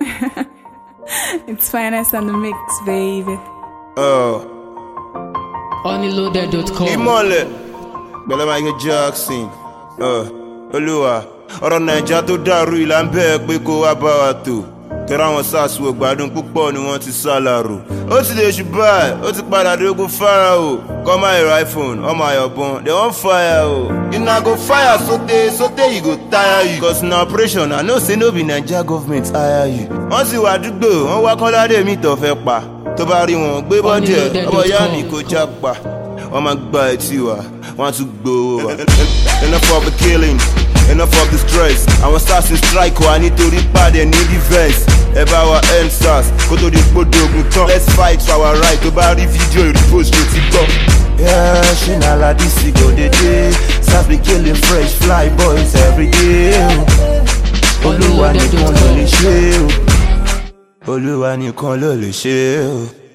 it's finest on the mix, baby. Uh, Onlyloaded.com. ìmọ̀lẹ̀ gbẹ̀lẹ́ Michael Jackson uh, olúwa ọ̀rọ̀ nàìjà tó dàrú ìlà ń bẹ́ẹ̀ pé kó wá bá wa tò tọ́ra àwọn sars wo gbádùn púpọ̀ ni wọ́n ti sá lárò ó ti lè ṣùgbọ́n ó ti padà dógún Pharaoh call my iphone all my ọ̀bọ̀n they wan fire o you na go fire sote sote you go tire you cause na operation i know say no be naija government hire you wọ́n sì wà àdúgbò wọ́n wá kọ́ládé mi tó fẹ́ pa tó bá rí wọn gbé bọ́dì ẹ̀ ọmọ ìyá mi kò já pa wọ́n máa gba etí wa wọ́n á tún gbowó wa. enough of the killing enough of the stress àwọn sars ń strike wa nítorí pàdé ní defence ẹ bá wa end sars kó tó di gbódò ogun tán let's fight for our right tó bá rí fídíò ìrìpòsì tó ti gbọ́. Yeah, ṣé na ladisi go dey dey sars be killing fresh fly boys every day. olúwa nìkan ló lè ṣe o olúwa nìkan ló lè ṣe o.